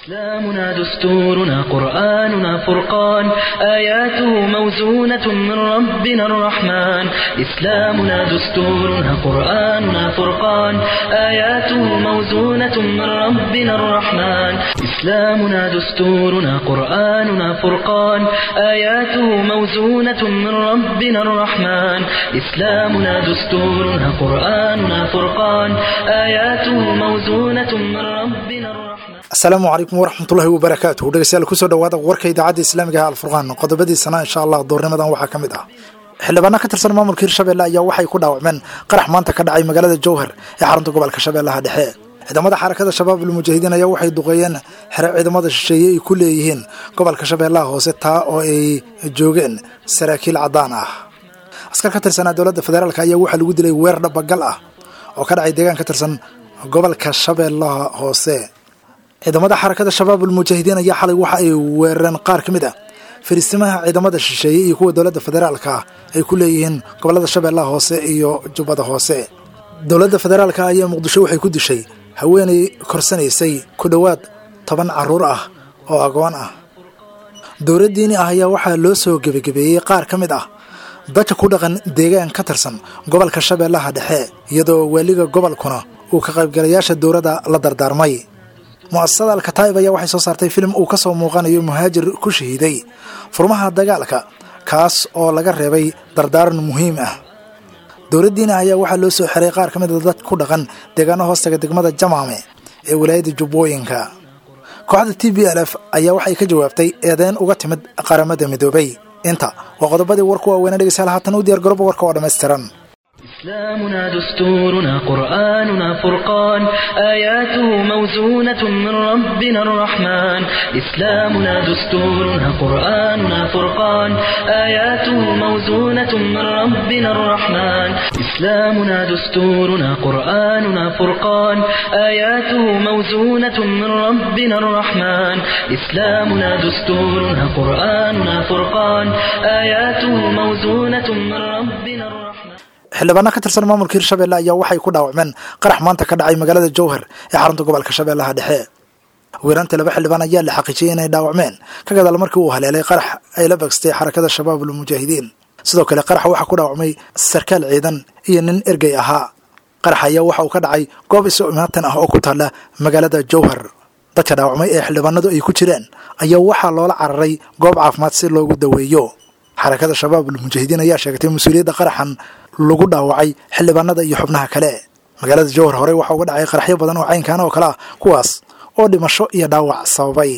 إسلامنا دستورنا قرآننا فرقان آياته موزونة من ربنا الرحمن إسلامنا دستورنا قرآننا فرقان آياته موزونة من ربنا الرحمن إسلامنا دستورنا قرآننا فرقان آياته موزونة من ربنا الرحمن إسلامنا دستورنا قرآننا فرقان آياته موزونة من ربنا الرحمن asalaamu calaykum waraxmatullahi wabarakaatuh dhegeystayaal kusoo dhawaada warka idaacadda islaamiga ah alfurqaan qodobadiisana insha allah doornimadan waxaa ka mid ah xildhibaano ka tirsan maamulka hirshabelle ayaa waxay ku dhaawacmeen qarax maanta ka dhacay magaalada jowhar ee xarunta gobolka shabeellaha dhexe ciidamada xarakada shabaab almujaahidiin ayaa waxay duqeeyeen xere ciidamada shisheeye ay ku leeyihiin gobolka shabeellaha hoose taa oo ay joogeen saraakiil caddaan ah askar ka tirsanaa dowladda federaalk ayaa waxaa lagu dilay weerar dhabagal ah oo ka dhacay deegaan ka tirsan gobolka shabeellaha hoose ciidamada xarakada shabaab almujaahidiin ayaa xalay waxa ay weerareen qaar ka mid ah fariistimaha ciidamada shisheeye iyo kuwa dowladda federaalka ah ay ku leeyihiin gobolada shabeellaha hoose iyo jubbada hoose dowladda federaalka ayaa muqdisho waxay ku dishay haweenay korsanaysay ku dhowaad toban carruur ah oo agoon ah dowlad diini ah ayaa waxaa loo soo gebagabeeyey qaar ka mid ah dadka ku dhaqan deegaan ka tirsan gobolka shabeellaha dhexe iyadoo waaliga gobolkuna uu ka qaybgalayaasha dowladda la dardaarmay mu'asasada alkataa'ib ayaa waxay soo saartay filim uu ka soo muuqanayo muhaajir ku shahiiday furmaha dagaalka kaas oo laga reebay dardaaran muhiim ah dowladdiina ayaa waxaa loo soo xiray qaar ka mid a dad ku dhaqan deegaano hoostaga degmada jamaame ee walaayadda jubbooyinka kooxda t b l f ayaa waxay ka jawaabtay eedeyn uga timid qaramada midoobay inta waa qodobadii warku waaweynee dhegeystayaal haatan u diyaar garooba warka oo dhammaystiran إسلامنا دستورنا قرآننا فرقان آياته موزونة من ربنا الرحمن إسلامنا دستورنا قرآننا فرقان آياته موزونة من ربنا الرحمن إسلامنا دستورنا قرآننا فرقان آياته موزونة من ربنا الرحمن إسلامنا دستورنا قرآننا فرقان آياته موزونة من ربنا الرحمن xildhibaano ka tirsan maamulka hirshabelle ayaa waxay ku dhaawacmeen qarax maanta ka dhacay magaalada jowhar ee xarunta gobolka shabeellaha dhexe weeraanta laba xildhibaan ayaa la xaqiijiyey inay dhaawacmeen ka gadaal markii uu haleelay qarax ay la bagstay xarakada shabaab almujaahidiin sidoo kale qaraxa waxaa ku dhaawacmay sarkaal ciidan iyo nin ergey ahaa qarax ayaa waxa uu ka dhacay goob iso imaatan ah oo ku taalla magaalada jowhar dadka dhaawacmay ee xildhibaanadu ay ku jireen ayaa waxaa loola cararay goob caafimaad si loogu daweeyo xarakada shabaab almujaahidiin ayaa sheegtay mas-uuliyadda qaraxan lagu dhaawacay xildhibaanada iyo xubnaha kale magaalada jowhar horey waxaa uga dhacay qaraxyo badan oo caynkaan oo kale ah kuwaas oo dhimasho iyo dhaawac sababay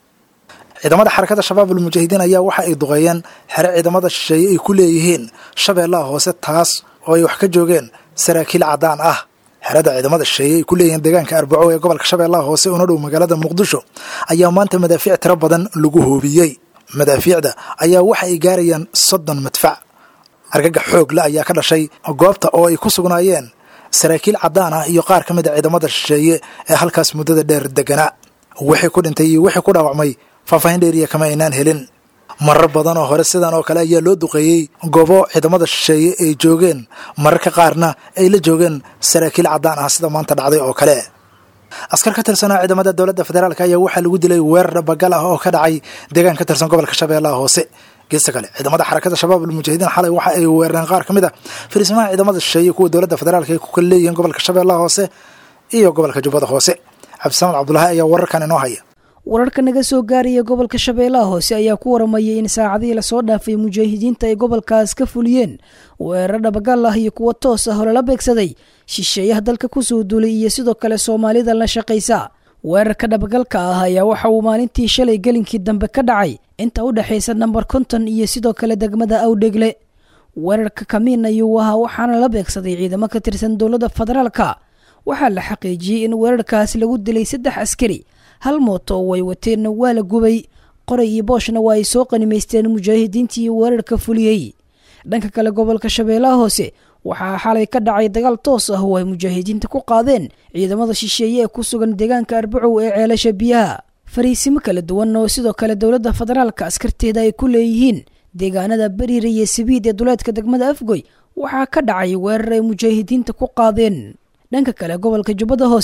ciidamada xarakada shabaab almujaahidiin ayaa waxa ay duqeeyeen xere ciidamada shisheeye ay ku leeyihiin shabeellaha hoose taas oo ay wax ka joogeen saraakiil caddaan ah xerada ciidamada shisheeye ay ku leeyihiin deegaanka arbaco ee gobolka shabeellaha hoose una dhow magaalada muqdisho ayaa maanta madaafiic tiro badan lagu hoobiyey madaafiicda ayaa waxa ay gaarayaan soddon madfac argagax xoogle ayaa ka dhashay goobta oo ay ku sugnaayeen saraakiil caddaan ah iyo qaar ka mid a ciidamada shisheeye ee halkaas muddada dheer deganaa wixii ku dhintay iyo wixii ku dhaawacmay faahfaahin dheeriya kama aynaan helin marar badan oo hore sidan oo kale ayaa loo duqeeyey goobo ciidamada shisheeye ay joogeen mararka qaarna ay la joogeen saraakiil caddaan ah sida maanta dhacday oo kale askar ka tirsanaa ciidamada dowladda federaalk ayaa waxaa lagu dilay weerar dhabagal ah oo ka dhacay deegaan ka tirsan gobolka shabeellaha hoose geesta kale ciidamada xarakada shabaab almujaahidiin xalay waxa ay weerareen qaar ka mid a fariisimaha ciidamada shisheeye kuwa dowladda federaalk ay ku kala leeyihiin gobolka shabeellaha hoose iyo gobolka jubbada hoose cabdisamaan cabdulaahi ayaa wararkan inoo haya wararka naga soo gaaraya gobolka shabeellaha hoose ayaa ku waramayay in saacadihii lasoo dhaafay mujaahidiinta ay gobolkaas ka fuliyeen weerar dhabagal ah iyo kuwo toos ah oo lala beegsaday shisheeyaha dalka kusoo duulay iyo sidoo kale soomaalida la shaqaysa weerarka dhabagalka ah ayaa waxa uu maalintii shalay gelinkii dambe ka dhacay inta u dhexaysa namber konton iyo sidoo kale degmada awdhegle weerarka kamiin ayuu ahaa waxaana la beegsaday ciidamo ka tirsan dowladda federaalka waxaa la xaqiijiyey in weerarkaas lagu dilay saddex askari hal mooto oo ay wateenna waa la gubay qoray iyo booshna waa ay soo qanimaysteen mujaahidiintii weerarka fuliyey dhanka kale gobolka shabeellaha hoose waxaa xalay ka dhacay dagaal toos ah oo ay mujaahidiinta ku qaadeen ciidamada shisheeye ee ku sugan deegaanka arbacow ee ceelasha biyaha fariisimo kala duwan oo sidoo kale dowladda federaalka askarteeda ay ku leeyihiin deegaanada beriir iyo sabiid ee duleedka degmada afgoy waxaa ka dhacay weerar ay mujaahidiinta ku qaadeen dhanka kale gobolka jubbada hoose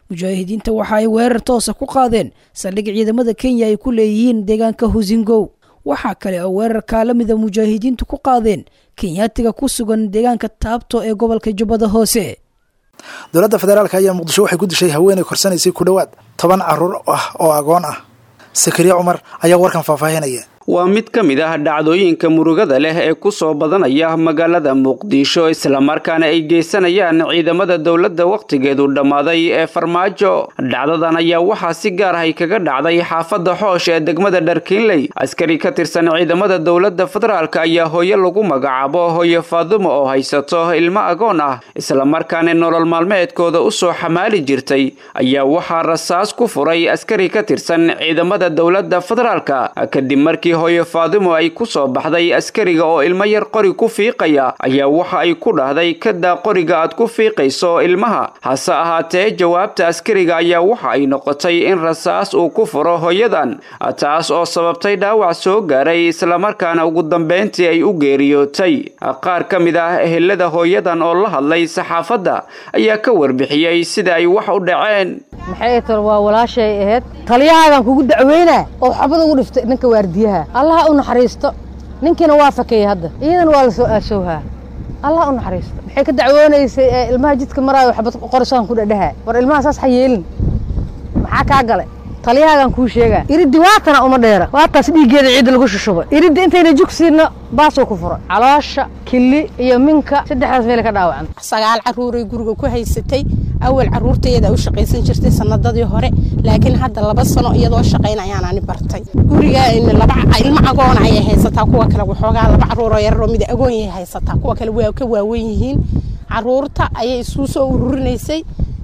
mujaahidiinta waxa ay weerar toosa ku qaadeen saldhig ciidamada kenya ay ku leeyihiin deegaanka husingow waxaa kale oo weerarkaa la mida mujaahidiintu ku qaadeen kenyaatiga ku sugan deegaanka taabto ee gobolka jubbada hoose dowladda federaalk ayaa muqdisho waxay ku dishay haweenay korsanaysay ku dhowaad toban caruur ah oo agoon ah sakariya cumar ayaa warkan faahfaahinaya waa mid ka mid ah dhacdooyinka murugada leh ee ku soo badanaya magaalada muqdisho islamarkaana ay geysanayaan ciidamada dowladda wakhtigeedu dhammaaday ee farmaajo dhacdadan ayaa waxaa si gaar ah ay kaga dhacday xaafadda xoosh ee degmada dharkiinley askari ka tirsan ciidamada dowladda federaalk ayaa hooyo lagu magacaabo hooyo faadumo oo haysato ilmo agoon ah islamarkaana nolol maalmeedkooda u soo xamaali jirtay ayaa waxaa rasaas ku furay askari ka tirsan ciidamada dowladda federaalk kadib markii hooyo faadimo ay ku soo baxday askariga oo ilmo yar qori ku fiiqaya ayaa waxa ay ku dhahday kadaa qoriga aad ku fiiqayso ilmaha hase ahaatee jawaabta askariga ayaa waxa ay noqotay in rasaas uu ku furo hooyadan taas oo sababtay dhaawac soo gaaray islamarkaana ugu dambeyntii ay u geeriyootay qaar ka mid ah ehelada hooyadan oo la hadlay saxaafadda ayaa ka warbixiyey sida ay wax u dhaceen maxay tar waa walaashay ahayd taliyahaagaan kugu dacweynaa oo xabad ugu dhiftay ninka waardiyaha allaha u naxariisto ninkiina waa fakeeyey hadda iyadana waa la soo aasowhaa allaha u naxariisto maxay ka dacwoonaysay ee ilmaha jidka maraayo xabad qorisaan ku dhadhaha war ilmaha saas ha yeelin maxaa kaa galay taliyahaagaan kuu sheegaa iriddi waatana uma dheera waataas dhiiggeeda ciidda lagu shushubay iriddi intayna jugsiinna baasuu ku furay caloosha kili iyo minka saddexdaas meel ka dhaawacan sagaal caruuray guriga ku haysatay awal caruurtayada u shaqaysan jirtay sanadadii hore laakiin hadda laba sano iyadoo shaqayn ayaan ani bartay guriga laba ilmo agoon ayay haysataa kuwa kale waxoogaa laba caruuroo yararoo mid agoon yay haysataa kuwa kale waa ka waawen yihiin caruurta ayay isuu soo ururinaysay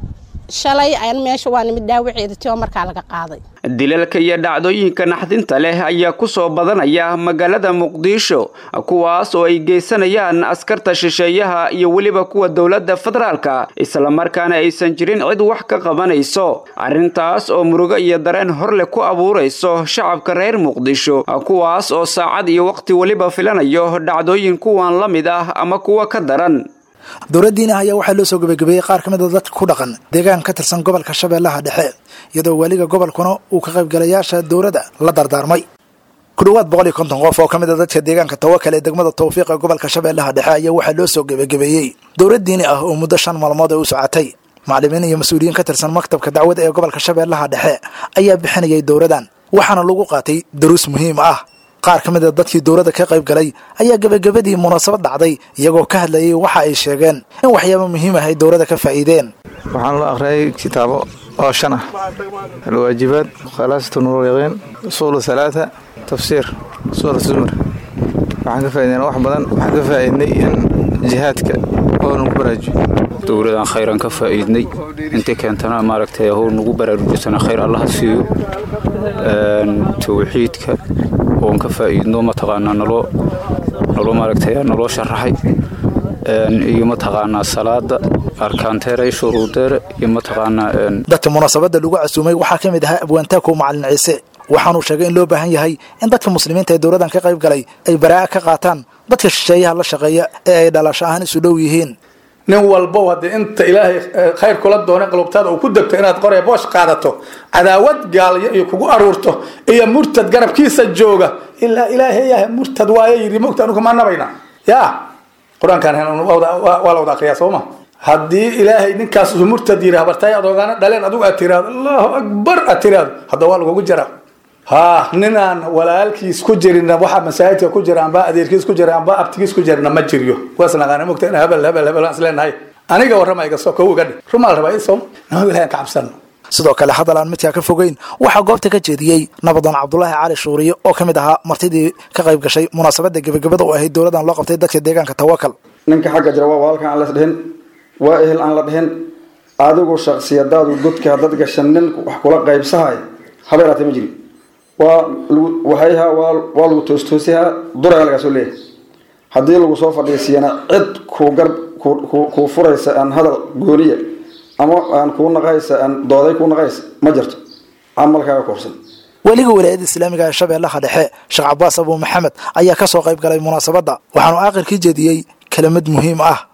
shalay aan meesha waa nimid dhaawaceeda tio markaa laga qaaday dilalka iyo dhacdooyinka naxdinta leh ayaa ku soo badanaya magaalada muqdisho kuwaas oo ay geysanayaan askarta shisheeyaha iyo weliba kuwa dowladda federaalka islamarkaana aysan jirin cid wax ka qabanayso arrintaas oo murugo iyo dareen horleh ku abuurayso shacabka reer muqdisho kuwaas oo saacad iyo waqti weliba filanayo dhacdooyin kuwan la mid ah ama kuwa ka daran dowladdiina ayaa waxaa loo soo gebagabeeyey qaar ka mid a dadka ku dhaqan deegaan ka tirsan gobolka shabeellaha dhexe iyadoo weliga gobolkuna uu ka qaybgalayaasha dowladda la dardaarmay ku dhowaad boqol iyo konton qof oo ka mid a dadka deegaanka tawakal ee degmada tawfiiq ee gobolka shabeellaha dhexe ayaa waxaa loo soo gebagabeeyey dowlad diini ah oo muddo shan maalmood ay u socotay macallimiin iyo mas-uuliyiin ka tirsan maktabka dacwada ee gobolka shabeellaha dhexe ayaa bixinayay dowladan waxaana lagu qaatay daruus muhiim ah qaar ka mid a dadkii dowladda ka qayb galay ayaa gebagabadii munaasabad dhacday iyagoo ka hadlayay waxa ay sheegeen in waxyaaba muhiim ah ay dowladda ka faa'iideen waxaan loo akhriyay kitaabo oo shan ah alwaajibaad khalaasatu nuuryaqiin usuulu halaata tafsiir suura zumar waxaan ka faa'iideyna wax badan waxaan ka faa'iidnay in jihaadka oo nagu baraajiyo dowladaan khayran ka faa'iidnay intii keentana maaragtay how nagu baraarujisana khayr allaha siiyo tawxiidka oon ka faa'iidno mataqaanaa naloo naloo maaragtay naloo sharaxay iyo mataqaanaa salaada arkaanteere shuruudeere iyo mataqaanaa dadka munaasabadda lagu casuumay waxaa ka mid ahaa abwaantaakow macalin ciise waxaanuu sheegay in loo baahan yahay in dadka muslimiinta ee dowladdan ka qayb galay ay baraa'a ka qaataan dadka shisheeyaha la shaqeeya ee ay dhalasho ahaan isu dhow yihiin nin walbow haddii inta ilaahay khayr kula doonay qalubtaada uu ku degto inaad qoree boosh qaadato cadaawad gaalyo iyo kugu aruurto iyo murtad garabkiisa jooga ilaa ilaahay yahay murtad waaye yidhi mogta anugu ma nabayna ya qur-aankan waa la wada akriyaa sooma haddii ilaahay ninkaas uu murtad yidhi habartay adoogaana dhaleen adigu aad tiraado allahu akbar aad tiraado hadda waa lagugu jaraa ha ninaan walaalkiis ku jirin waxa masaajidka ku jira amba adeerkiis ku jira amba abtigiis ku jirna ma jiryo waasnaqaana mogta in hebel hebel hebel aan isleenahay aniga warrama iga soo kow iga dhig rumaal rabaa isom nama ilahay ka cabsano sidoo kale hadal aan midkaa ka fogeyn waxaa goobta ka jeediyey nabadoon cabdulaahi cali shuuriye oo ka mid ahaa martidii ka qayb gashay munaasabadda gebagabada oo ahayd dowladan loo qabtay dadka deegaanka tawakal ninka xagga jira waa walaalkan aan las dhihin waa ehel aan la dhihin adigu shaksiyadaadu godka dad gashan nin wax kula qaybsahay habeeraatay ma jiri waa waxayha waa lagu toostoosihaa duraga lagaa soo leeyahay haddii lagu soo fadhiisiyana cid kuu gar kuu furaysa aan hadal gooniya ama aan kuu naqaysa aan dooday kuu naqaysa ma jirto camalkaaga koorsan weliga walaayadda islaamiga ee shabeellaha dhexe sheekh cabaas abuu maxamed ayaa ka soo qayb galay munaasabadda waxaanu aakhirkii jeediyey kelimad muhiim ah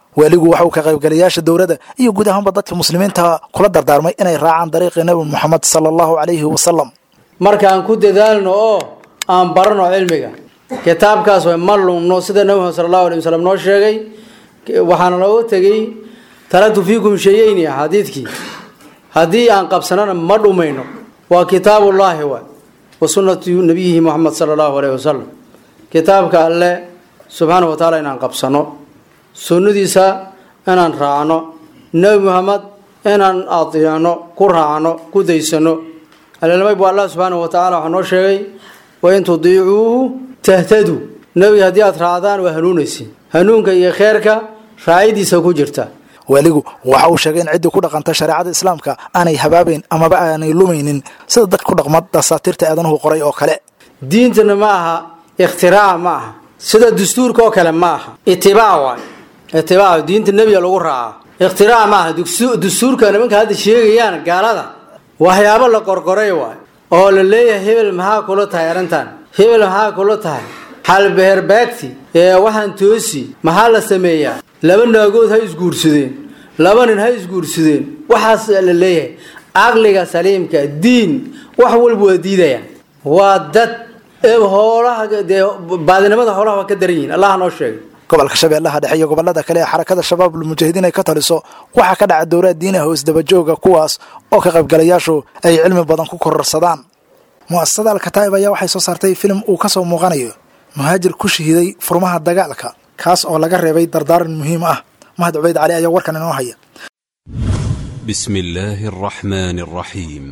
waaligu waxa uu ka qaybgalayaasha dowladda iyo guud ahaanba dadka muslimiinta kula dardaarmay inay raacaan dariiqii nebi moxamed sala allahu calayhi wasalam markaan ku dadaalno oo aan barano cilmiga kitaabkaas way ma lumno sida nebi moxamed sala allahu alay wasalam noo sheegay waxaana looga tegey talatu fiikum shayeyni xadiidkii haddii aan qabsanana ma dhumayno waa kitaabullaahi waay wa sunnatu nabiyihi moxamed sala allahu alayhi wasalam kitaabka alle subxaana wa tacaala inaan qabsano sunnadiisa inaan raacno nebi moxamed inaan adeecno ku raacno ku daysano alilmay bu allah subxaana wa tacala waxaa noo sheegay wain tudiicuuhu tahtaduu nebiga haddii aad raacdaan waa hanuunaysin hanuunka iyo kheerka raacidiisa ku jirta waaligu waxa uu sheegay in ciddii ku dhaqanta shareecada islaamka aanay habaabayn amaba aanay lumaynin sida dadka ku dhaqma dasaatiirta aadanuhu qoray oo kale diintana ma aha ikhtiraac ma aha sida dastuurka oo kale ma aha itibaac waay itibaac diinta nebiga lagu raaca ikhtiraac ma aha dastuurka nimanka hadda sheegayaan gaalada waxyaabo la qorqoray waay oo la leeyahay hebel maxaa kula tahay arrintan hebel maxaa kula tahay xalbeherbaagti ee waxaan toosi maxaa la sameeyaa laba naagood ha isguursadeen laba nin ha isguursadeen waxaas la leeyahay caqliga saliimka diin wax walba waa diidayaan waa dad hoolaha dee baadinimada hoolaha waa ka daran yihiin allah noo sheegay gobolka shabeellaha dhexe iyo gobolada kale ee xarakada shabaabul mujaahidiin ay ka taliso waxaa ka dhaca dowlaad diinaha oo isdabajooga kuwaas oo ka qaybgalayaashu ay cilmi badan ku kororsadaan mu'asasada alkataa'ib ayaa waxay soo saartay filim uu ka soo muuqanayo muhaajir ku shahiiday furmaha dagaalka kaas oo laga reebay dardaaran muhiim ah mahad cubayd cali ayaa warkan inoo haya بسم الله الرحمن الرحيم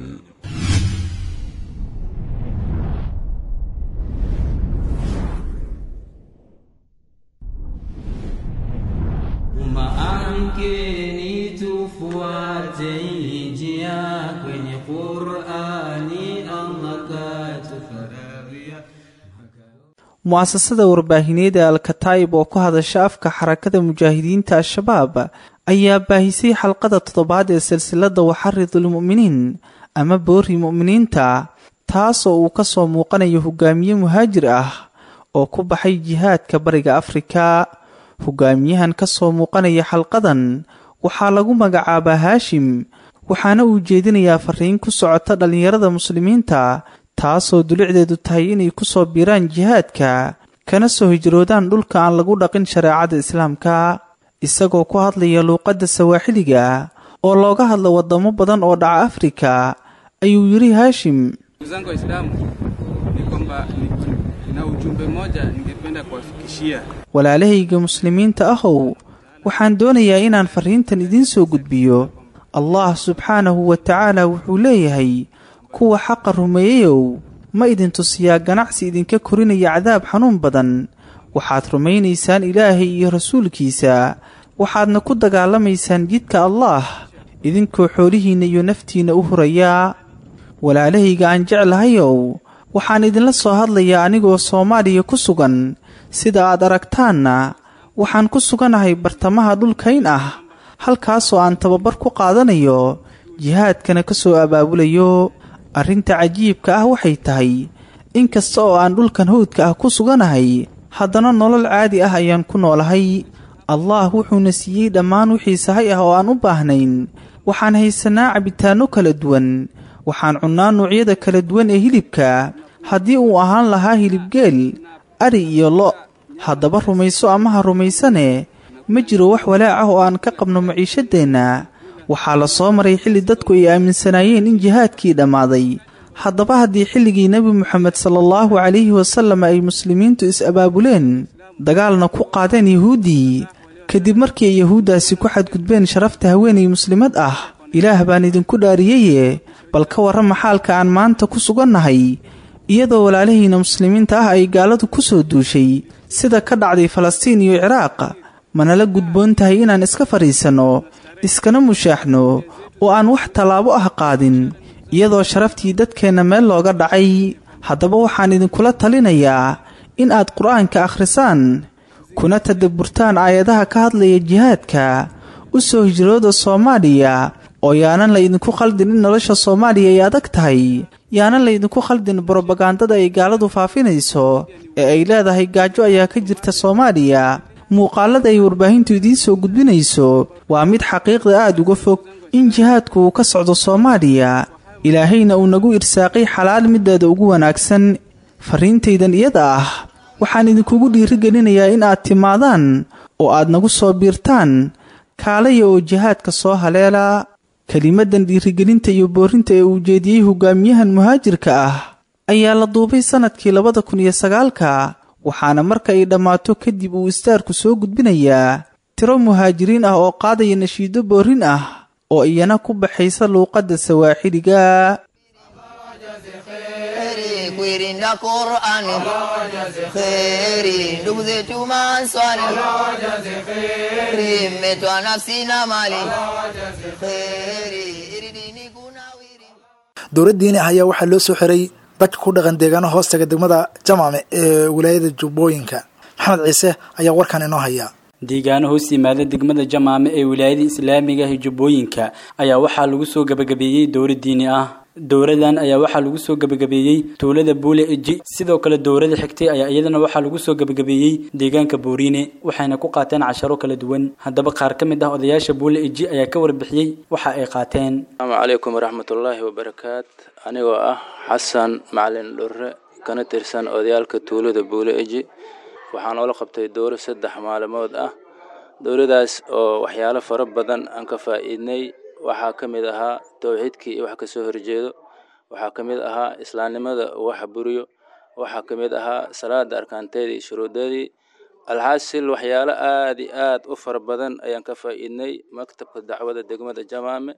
Amkeni tufuate njia kwenye Qur'ani Allah katufaradhia mu'asasada warbaahineed ee alkataa'ib oo ku hadasha afka xarakada mujaahidiinta al-shabaab ayaa baahisay xalqada toddobaad ee silsilada waxaridulmu'miniin ama boori mu'miniinta taasoo uu ka soo muuqanayo hogaamiye muhaajir ah oo ku baxay jihaadka bariga afrika hogaamiyahan ka soo muuqanaya xalqadan waxaa lagu magacaabaa haashim waxaana uu jeedinayaa fariin ku socota dhallinyarada muslimiinta taasoo dulicdeedu tahay inay ku soo biiraan jihaadka kana soo hijroodaan dhulka aan lagu dhaqin shareecada islaamka isagoo ku hadlaya luuqadda sawaaxiliga oo looga hadlo waddamo badan oo dhaca afrika ayuu yidhi haashim zangu waislamu ni kwamba na ujumbe moja ningependa kuwafikishia walaalahayga muslimiinta ahow waxaan doonayaa inaan fariintan idiin soo gudbiyo allah subxaanahu wa tacaala wuxuu leeyahay kuwa xaqa rumeeyeyow ma idin tusiyaa ganacsi idinka korinaya cadaab xanuun badan waxaad rumaynaysaan ilaahay iyo rasuulkiisa waxaadna ku dagaalamaysaan jidka allaah idinkoo xoolihiinna iyo naftiinna u hurayaa walaalahayga aan jeclahayow waxaan idinla soo hadlayaa anigoo soomaaliya ku sugan sida aad aragtaanna waxaan ku suganahay bartamaha dhulkayn ah halkaasoo aan tababar ku qaadanayo jihaadkana ka soo abaabulayo arrinta cajiibka ah waxay tahay in kasta oo aan dhulkan hawdka ah ku suganahay haddana nolol caadi ah ayaan ku noolahay allah wuxuuna siiyey dhammaan wixii sahay ah oo aan u baahnayn waxaan haysanaa cabitaanno kala duwan waxaan cunnaa noocyada kala duwan ee hilibka haddii uu ahaan lahaa hilibgeel ari iyo lo' haddaba rumayso ama ha rumaysane ma jiro wax walaac ah oo aan ka qabno maciishadeenna waxaa la soo maray xilli dadku ay aaminsanaayeen in jihaadkii dhammaaday haddaba haddii xilligii nebi moxamed salaallahu calayhi wasallam ay muslimiintu is-abaabuleen dagaalna ku qaadeen yahuuddii kadib markii ay yahuuddaasi ku xadgudbeen sharafta haweenay muslimad ah ilaah baan idinku dhaariyeye bal ka warrama xaalka aan maanta ku sugannahay iyadoo walaalahiina muslimiinta ah ay gaaladu ku soo duushay sida ka dhacday falastiin iyo ciraaq manala gudboon tahay inaan iska fadhiisanno iskana mushaaxno oo aan wax tallaabo ah qaadin iyadoo sharaftii dadkeenna meel looga dhacay haddaba waxaan idinkula talinayaa in aad qur-aanka akhrisaan kuna tadabburtaan aayadaha ka hadlaya jihaadka u soo hijrooda soomaaliya oo yaanan laydinku khaldin in nolosha soomaaliya ay adag tahay yaanan laydinku khaldin brobagandada ay gaaladu faafinayso ee ay leedahay gaajo ayaa ka jirta soomaaliya muuqaalada ay warbaahintu idiin soo gudbinayso waa mid xaqiiqda aada uga fog in jihaadku uu ka socdo soomaaliya ilaahayna uu nagu irsaaqay xalaal mideeda ugu wanaagsan farriintaydan iyada ah waxaan idinkugu dhiirigelinayaa in aad timaadaan oo aad nagu soo biirtaan kaalaya oo jihaadka soo haleela kelimadan dhiirigelinta iyo boorinta ee uu jeediyey hogaamiyahan muhaajirka ah ayaa la duubay sannadkii labada kun iyo sagaalka waxaana marka ay dhammaato kadib uu istaarku soo gudbinayaa tiro muhaajiriin ah oo qaadaya nashiido boorin ah oo iyana ku baxaysa luuqadda sawaaxiliga kuirinda Qur'ani kheri ndugu zetu maswali kheri mmetwa nafsi na mali kheri iridini dowlad diini ah ayaa waxaa loo soo xiray dadka ku dhaqan deegaano hoostaga degmada jamaame ee wilaayada jubbooyinka maxamed ciise ayaa warkan inoo haya deegaano hoos yimaada degmada jamaame ee wilaayada islaamiga ah jubbooyinka ayaa waxaa lagu soo gabagabeeyey dowlad diini ah dowladan ayaa waxaa lagu soo gabagabeeyey tuulada buule eji sidoo kale dowlada xigtay ayaa iyadana waxaa lagu soo gabagabeeyey deegaanka booriine waxayna ku qaateen casharo kala duwan haddaba qaar ka mid ah odayaasha buule eji ayaa ka warbixiyey waxa ay qaateen asalaamu calaykum waraxmatullaahi wabarakaat anigoo ah xasan macalin dhurre kana tirsan odayaalka tuulada buule eji waxaa noola qabtay dowlo saddex maalmood ah dowladaas oo waxyaalo fara badan aan ka faa'iidnay waxaa ka mid ahaa towxiidkii iyo wax kasoo horjeedo waxaa ka mid ahaa islaamnimada waxa buriyo waxaa ka mid ahaa salaada arkaanteedii iyo shuruudeedii alxaasil waxyaalo aada iyo aad u fara badan ayaan ka faa'iidnay maktabka dacwada degmada jamaame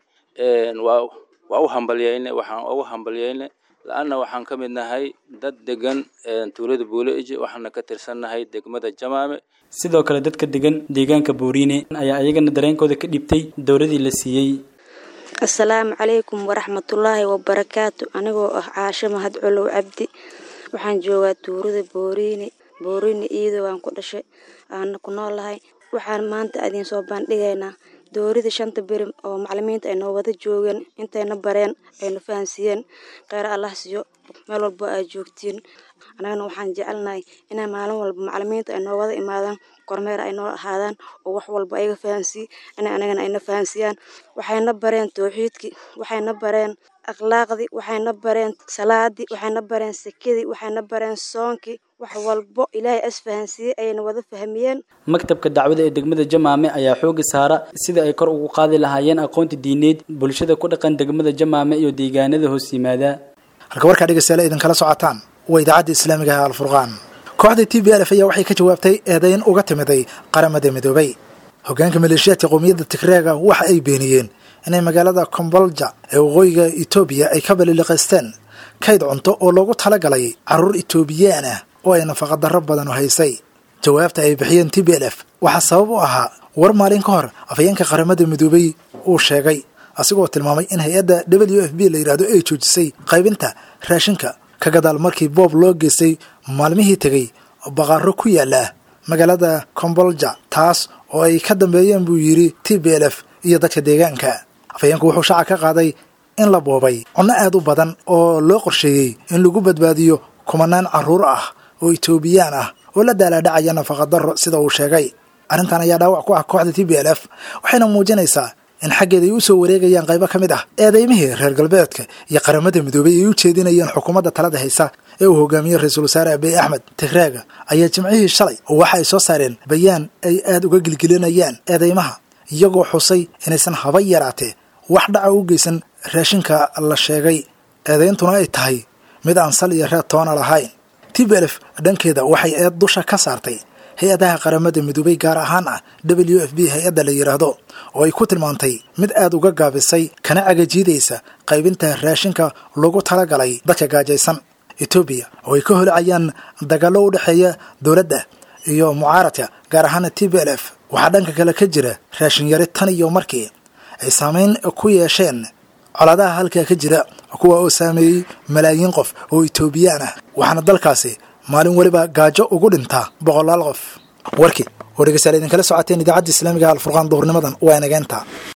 waa waa u hambalyeynay waxaan ugu hambalyeynay la-anna waxaan ka mid nahay dad degan tuulada buuleiji waxaana ka tirsannahay degmada jamaame sidoo kale dadka degan deegaanka booriine ayaa iyagana dareenkooda ka dhibtay dowladii la siiyey asalaamu calaykum waraxmatullaahi wabarakaatu anigoo ah caasho mahad colow cabdi waxaan joogaa tuurada booriine booriine iyadoo aan ku dhashay aana ku noolahay waxaan maanta idiin soo bandhigaynaa dowladda shanta birim oo macalimiinta ay noo wada joogeen intayna bareen ayna fahansiiyeen kheyr allah siiyo meel walbo ay joogtiin annagana waxaan jecelnahay inay maalin walba macalimiinta ay noo wada imaadaan kormeer ay noo ahaadaan oo wax walba ayaga fahansiiy inay anagana ayna fahansiiyaan waxayna bareen towxiidkii waxayna bareen akhlaaqdii waxayna bareen salaadii waxayna bareen sekadii waxayna bareen soonkii wax walbo ilaahay as fahansiiyey ayayna wada fahmiyeen maktabka dacwada ee degmada jamaame ayaa xooga saara sida ay kor ugu qaadi lahaayeen aqoonta diineed bulshada ku dhaqan degmada jamaame iyo deegaanada hoos yimaada halka warkaa dhegeystayaal idinkala socotaan waa idaacadda islaamiga ah alfurqaan kooxda t b lf ayaa waxay ka jawaabtay eedayn uga timiday qaramada midoobay hogaanka maleeshiyaadka qowmiyadda tigreega waxa ay beeniyeen inay magaalada kombolja ee waqooyiga etoobiya ay ka baliliqaysteen kayd cunto oo loogu talagalay carruur etoobiyaan ah oo ay nafaqadarro badanu haysay jawaabta ay bixiyeen t b l f waxaa sabab u ahaa war maalin ka hor afhayeenka qaramada midoobay uu sheegay asigoo tilmaamay in hay-adda w f b la yidhaahdo ay joojisay qaybinta raashinka ka gadaal markii boob loo geystay maalmihii tegey baqaaro ku yaala magaalada kombolja taas oo ay ka dambeeyeen buu yidhi t b l f iyo dadka deegaanka afhayeenku wuxuu shaaca ka qaaday in la boobay cunno aad u badan oo loo qorsheeyey in lagu badbaadiyo kumanaan carruur ah oo etoobiyaan ah oo la daalaadhacaya nafaqadarro sida uu sheegay arrintan ayaa dhaawac ku ah kooxda t b l f waxayna muujinaysaa in xaggeeda ay u soo wareegayaan qaybo ka mid ah eedaymihii reer galbeedka iyo qaramada midoobay ay u jeedinayeen xukuumadda talada haysa ee uu hogaamiyey ra-iisul wasaare abiy axmed tigreega ayaa jimcihii shalay waxa ay soo saareen bayaan ay aad uga gilgilinayaan eedaymaha iyagoo xusay inaysan haba yaraatee wax dhaca u geysan raashinka la sheegay eedayntuna ay tahay mid aan sal iyo reer toona lahayn t b lf dhankeeda waxay eed dusha ka saartay hay-adaha qaramada midoobay gaar ahaan ah w f b hay-adda la yidhaahdo oo ay ku tilmaantay mid aad uga gaabisay kana cagajiidaysa qaybinta raashinka lagu talagalay dadka gaajaysan etoobiya oo ay ka holcayaan dagaallo u dhexeeya dowladda iyo mucaaradka gaar ahaana t b l f waxaa dhanka kale ka jira raashin yari tan iyo markii ay saamayn ku yeesheen colaadaha halkaa ka jira kuwa oo saameeyey malaayiin qof oo etoobiyaan ah waxaana dalkaasi maalin weliba gaajo ugu dhintaa boqolaal qof warkii oo dhegeystayaal idinkala socoteen idaacadda islaamiga alfurqaan duhurnimadan waa inageenta